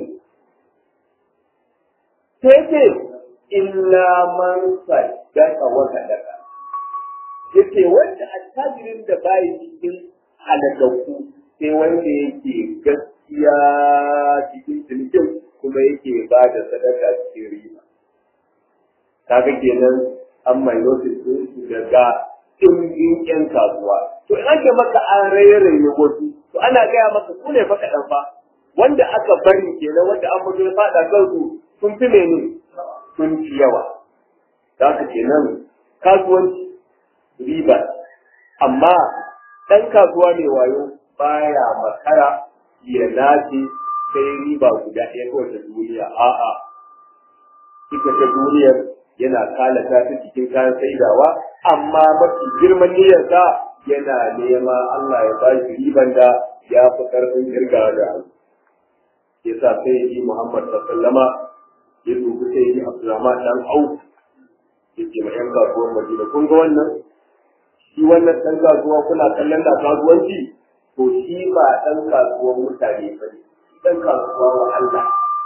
sai ce illa man saddaka wa sadaka yace wanda attajirin da bai cikin halakakku sai wanda yake gaskiya cikin cinikin kuma yake ba da sadaka cikin riba kaga kenan an mai notice din su daga ɗimbin ƴan kasuwa to in ake maka an rairaye wasu to ana gaya maka su ne fa kaɗan fa wanda aka bari kenan wanda an mutu ya faɗa kansu sun fi mene sun fi yawa za ka kenan kasuwanci riba amma ɗan kasuwa mai wayo baya makara ya nace sai riba guda ɗaya kawai ta duniya a'a ita ta duniyar yana kalata ta cikin kayan saidawa amma mafi girman niyyarsa yana nema Allah ya ba shi riban da ya fi ƙarfin kirga da ya sa sai yi Muhammad sallama ya dubi sai yi Abdulrahman dan Auf ya ce ma 'yan kasuwar Madina kun ga wannan shi wannan ɗan kasuwa kuna kallon da kasuwanci to shi ba ɗan kasuwar mutane ba ne ɗan kasuwa wa Allah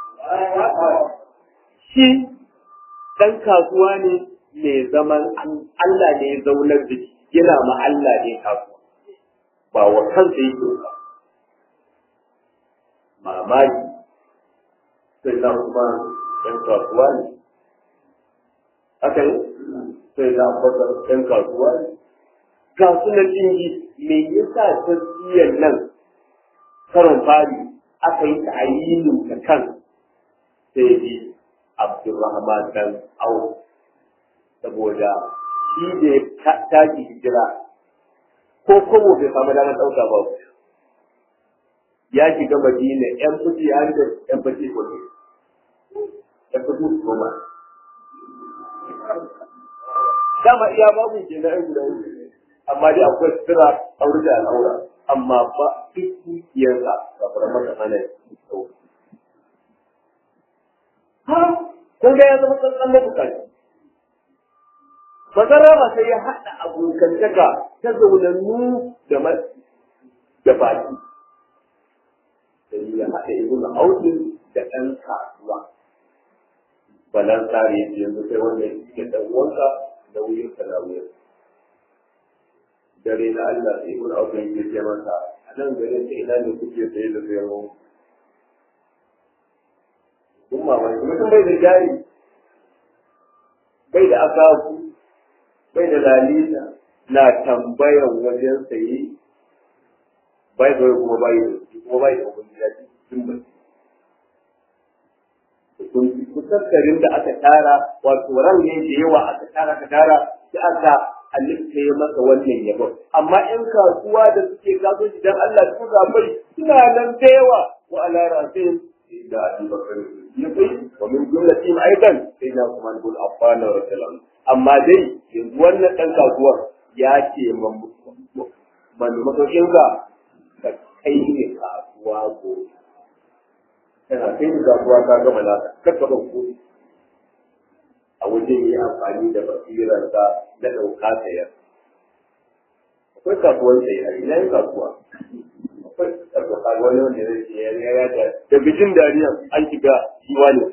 shi ɗan kasuwa ne mai zaman Allah ne ya zaunar da shi yana ma Allah ne kasuwa ba wa kansa yake ba mamaki sai na kuma ɗan kasuwa ne haka ne sai na kuma ɗan kasuwa ne ga su na dingi me yasa tasbiyar nan karon fari aka yi ta'ayinin ta kan sai bi Abdulrahman dan Auf saboda shi da ya tashi hijira ko kowo bai samu damar ɗauka ba ya shiga Madina ƴan fuji har da ƴan fuji kuɗi ƴan fuji goma dama iya babu ke na ƴan guda uku amma dai akwai sira aure da al'aura amma ba duk dukiyarsa ba fara maka hana ha kun ga ya zama tsantsan mabukaci Masarra ba sai ya haɗa abokantaka ta zaunannu da da baki. Sai ya haɗa ibn Aukin da ɗan kasuwa. Balan tsari yanzu sai wanda ya ɗan uwanka da wuyin ka da wuyin. dare na Allah sai ibn Auf ya ce masa a nan garin ta ina ne kuke saye da sayarwa kun mamaki mutum bai da jari bai da akaku bai da lalita na tambayan wajen saye bai da kuma bai da kuma bai da wani gida cikin bai kusurkarin da aka tara wato ran ne da yawa aka tara aka tara sai aka halitta ya masa wannan yabon amma in kasuwa da suke kasuwanci dan Allah su zabai suna nan da yawa wa ala rasul da Abi Bakar ya kai wa min jumlati aidan sai na kuma bin Affan radhiyallahu amma dai yanzu wannan dan kasuwar ya ce man masokin ka ka kai ne kasuwa go kana kai ne kasuwa ka gama naka kakka ban kuɗi a wajen yi amfani da basirarsa na ɗauka sayar. Akwai kasuwar sayar, ina yin kasuwa. Akwai kasuwa kaga wani wanda zai ce ya ya da da bijin dariya an shiga shiwa ne.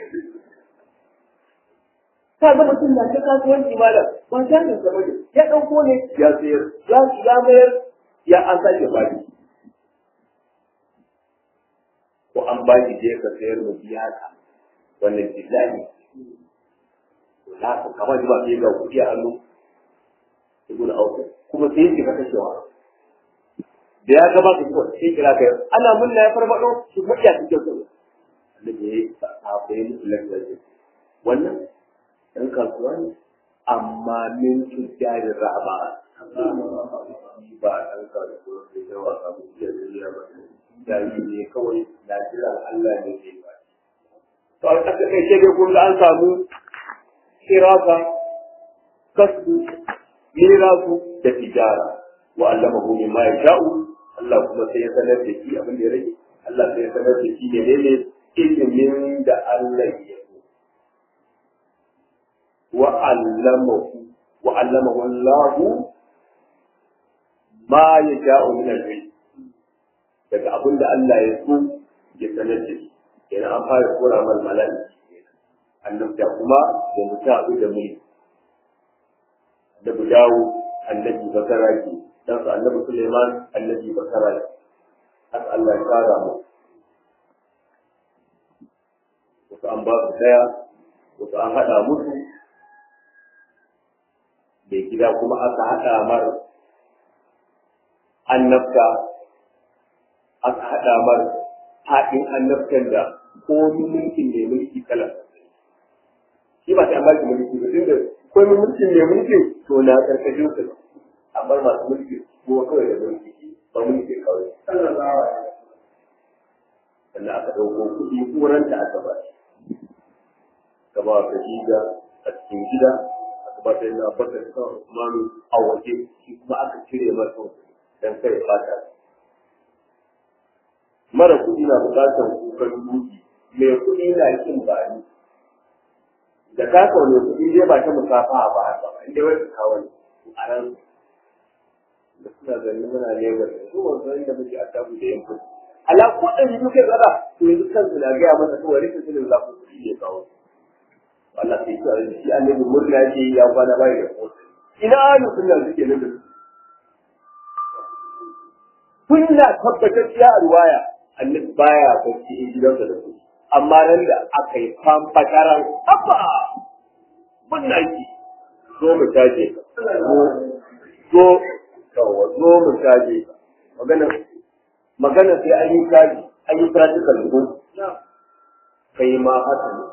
Ka ga mutum na ta kasuwanci malam ba ta ne sama ne ya ɗauko ne ya sayar ya ya mayar ya an sake baki. Ko an baki je ka sayar mu biya ka wannan billahi na ka kamar ba sai ga kuɗi a hannu ibn Auf kuma sai yake ka kashewa da ya gaba ka kuwa sai kira kai ana munna ya farfado su mutiya cikin su annabi ya yi sahabbai musu lafiya wannan ɗan kasuwa ne amma min tujjari rahama ba ɗan kasuwa sai da wasa mu da duniya ba jari ne kawai na jiran Allah ne zai ba to a ƙasa kai sai dai kun ga an samu kirasa kasbu mirasu da tijara wa allamahu mimma yasha'u Allah kuma sai ya sanar da shi abin da ya rage Allah sai ya sanar da shi menene ilimin da Allah ya so wa allamahu wa allamahu Allah ma yasha'u min al-ilm daga abin da Allah ya so ya sanar da shi kenan an fara kora mal mala'iki annabta kuma da mutum abin da mai da dawo annabi bakara ke dan su annabi Suleiman annabi bakara ne haka Allah ya kara mu wasu an ba su daya wasu an haɗa musu mai gida kuma aka haɗa mar annabta aka haɗa mar haɗin annabtan da komi mulkin mai mulki kala shi ba sai an ba shi mulki ba tunda komi mulkin mai mulki to na karkashin su amma masu mulki ko kawai da mulki ba mulki kawai sannan aka ɗauko kuɗi kuranta aka ba shi ka ba ka shiga a cikin gida aka ba ta yana baka da kawai Usmanu a waje shi kuma aka cire masa dan kai fata mara kuɗi na buƙatar kukan duki mai kuɗi na kin bani da ka kaune kuɗi dai ba ta musafa ba haka ba inda wai ka kawo a ran da suna ganin muna lebar da su wanzu inda muke a tabu da yankin ala ko ɗan yi duke zara to yanzu kansu na gaya masa kawai rikin sinin za ku kuɗi ne kawo Allah sai ki da shi annabi murna yake ya kwana bai da kotu ina alu sunna suke nan da su kunna tabbatar ya ruwaya annabi baya bacci in gidansa da su amma nan da aka yi famfakaran abba murna yake zo mu taje zo kawo zo mu caje magana magana sai an yi caji an yi practical ko kai ma haka ne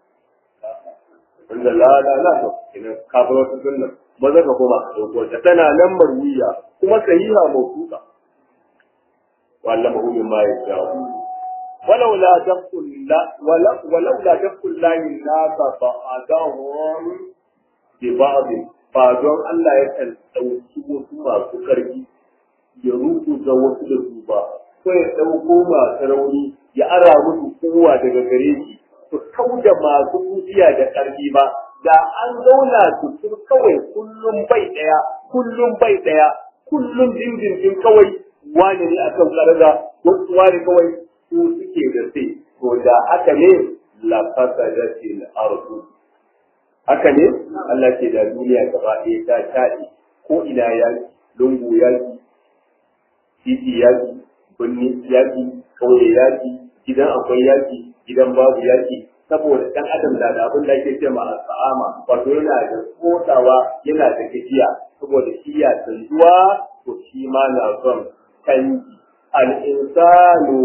wanda la la la to ina ka bar wata sunna maza ka koma ka dauko ta tana nan marwiya kuma sahiha mawsuqa wallama hu mimma yasha ولو لا دفع الله ولو ولو لا دفع الله الناس بعضهم ببعض ba don Allah ya kan ɗauki wasu masu ƙarfi ya rubuta wasu da su ba, ko ya ɗauko masu rauni ya ara musu kowa daga gare shi, su kau da masu kuciya da ƙarfi ba, da an zauna su sun kawai kullum bai ɗaya, kullum bai ɗaya, kullum dindindin kawai wani ne akan ƙarza, wasu wani kawai su suke da sai, to da haka ne la fasadatil ardu haka ne Allah ce da duniya gaba ɗaya ta taɗi ko ina yaki lungu yaki titi yaki birni yaki ƙauye yaki gidan akwai yaki gidan babu yaki saboda ɗan adam na da abin da ake ce ma al'ama wato yana da kotawa yana da gajiya saboda shi ya tsanzuwa to shi ma na son canji al'insanu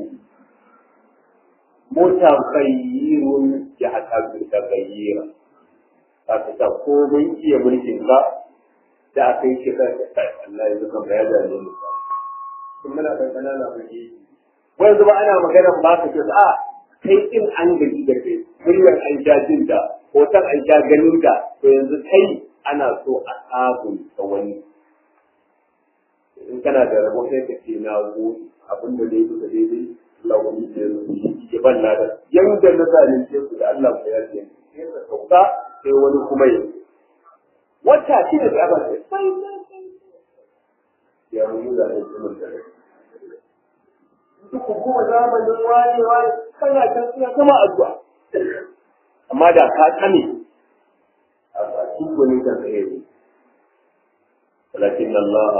mutaghayyirun ya hata taghayyira za ka sa ko mun iya mulkin ka da aka yi shekara da kai Allah ya zuka ya da ne kun muna kan kanana kuke wai zuba ana magana ba ka ce a kai in an gaji da kai muryar an sha jin da hoton an sha ganin da to yanzu kai ana so a sabon ta wani in kana da rabo sai ka ce na gode abin da dai duka daidai Allah wani ya ya ban lada yanda na zalunce su da Allah ku yarda sai ka sauka sai wani kuma yi wata shi da ya bace sai ya mu da ne kuma da duk kuma zamanin wani wani kana can suna kama addu'a amma da ka kame a cikin wani kan sai ne walakin Allah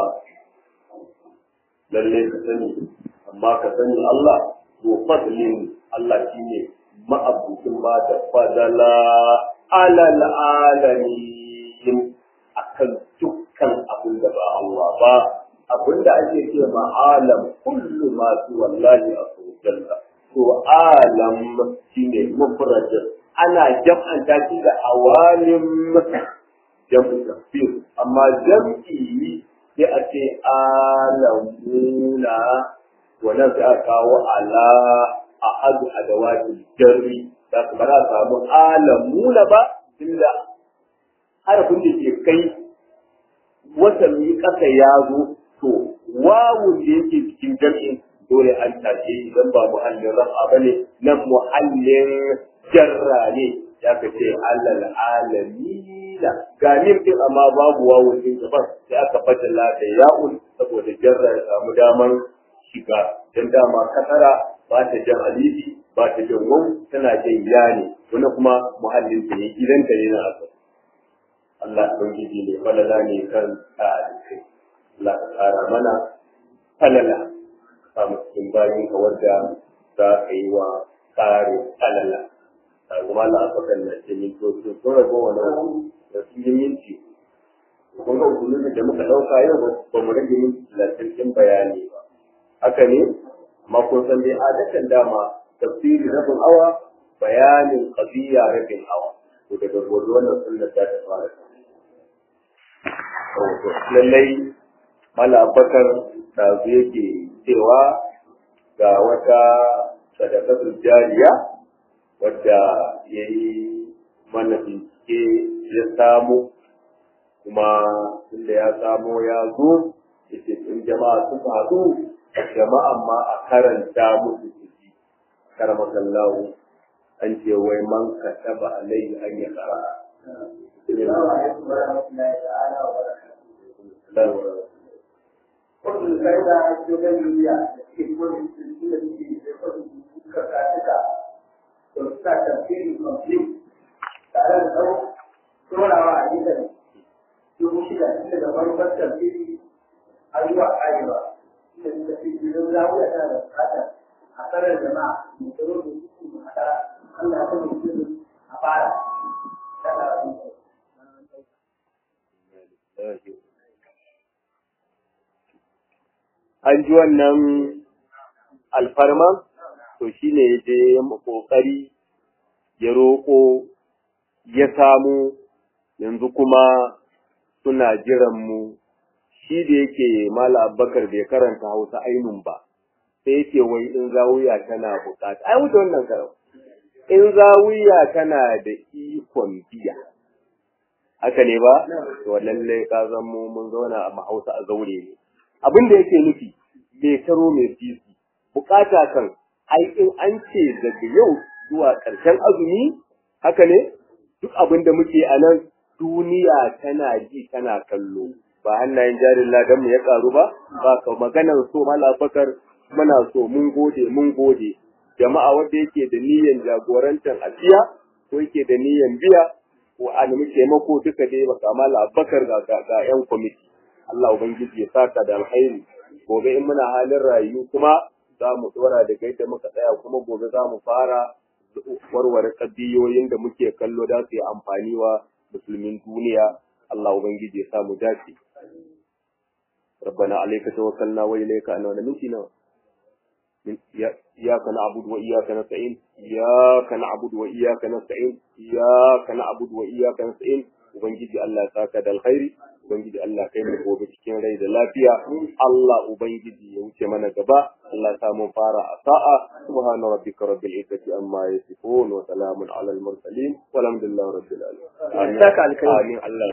lalle ka sani amma ka sani Allah to fadlin Allah shine ma'abucin ba da fadala alal alamin akan dukkan abin da ba Allah ba abin da ake ce ma alam kullu ma su wallahi a sojalla to alam shine mufradin ana jam'anta shi da awalim jam'u tafsir amma jam'i sai a ce alamuna wannan sai a kawo ala a hadu adawatul jarri da su ba za a samu alamuna ba tunda harafin da ke kai watanni ƙasa ya zo to wawun da yake cikin jam'in dole an tashe idan ba muhallin rafa ba ne nan muhallin jarra ne ya ka ce alal alamina ga nim din amma babu wawun din gaban sai aka fadala da ya'un saboda jarra ya samu daman shiga dan dama kasara ba ta jan alifi ba ta jan waw tana jan ya ne wani kuma muhallin ta ne gidan ta ne na asali Allah ubangiji ne falala ne kan ta'alikai Allah ka tsara mana falala samu cikin bayan ka wadda za ka yi wa tsarin falala a kuma na afakan na ce min to to sun rago wani da sun yi minti kun ga usulun da muka ɗauka yau ba mu rage minti talatin ɗin bayani ba haka ne amma kun san dai adatan dama tafsiri rabin awa bayanin qadiya rabin awa to daga gobe wannan sunnar ta ta fara lallai mala abakar da yake cewa ga wata sadakatul jariya wadda ya yi mana bincike ya samu kuma inda ya samo ya zo yace in jama'a suka haɗu jama'an ma a karanta musu su ji karamakallahu an ce wai man kataba alaihi an ya kara Wasu sai da shugabanniya da ke kodin suna ke da kodin suka katuka da suna tafiyar konflik tare da tsaro tsorawa a gidan dubu shida inda da farkon tafiyar har zuwa arewa inda suka fi jirgin zawuya tana da bukatar a tsarar jama'a mai tsaro da su su haɗa Allah ya kuma yi a fara. an ji wannan alfarma to shi ne ya je ƙoƙari ya roƙo ya samu yanzu kuma suna jiran mu shi da yake mala abubakar bai karanta hausa ainun ba sai yake wai in zawiya tana bukata ai wuce wannan karau in zawiya tana da ikon biya haka ne ba to lallai ka zan mu mun zauna a mahausa a zaure ne abin da yake nufi mai taro mai sisi bukata kan ai in an ce daga yau zuwa ƙarshen azumi haka ne duk abin da muke a nan duniya tana ji tana kallo ba hannayen jarin ladan mu ya karu ba ba ka maganar so mala bakar muna so mun gode mun gode jama'a wanda yake da niyyar jagorantar asiya ko yake da niyyar biya ko a nemi taimako duka dai ba kamala bakar ga ga yan kwamiti Allah ubangiji ya saka da alkhairi gobe in muna halin rayu kuma za mu dora da gaida muka tsaya kuma gobe za mu fara warware kaddiyoyin da muke kallo da su yi amfani wa musulmin duniya Allah ubangiji ya sa mu dace ربنا عليك توكلنا وإليك أنبنا منتنا إياك نعبد وإياك نستعين إياك نعبد وإياك نستعين إياك نعبد وإياك نستعين Ubangiji Allah saka da alkhairi Ubangiji Allah kai mu gobe cikin rai da lafiya Allah Ubangiji ya wuce mana gaba Allah ta mun fara a sa'a subhana rabbika rabbil izzati amma yasifun wa salamun alal mursalin walhamdulillahi rabbil alamin amin Allah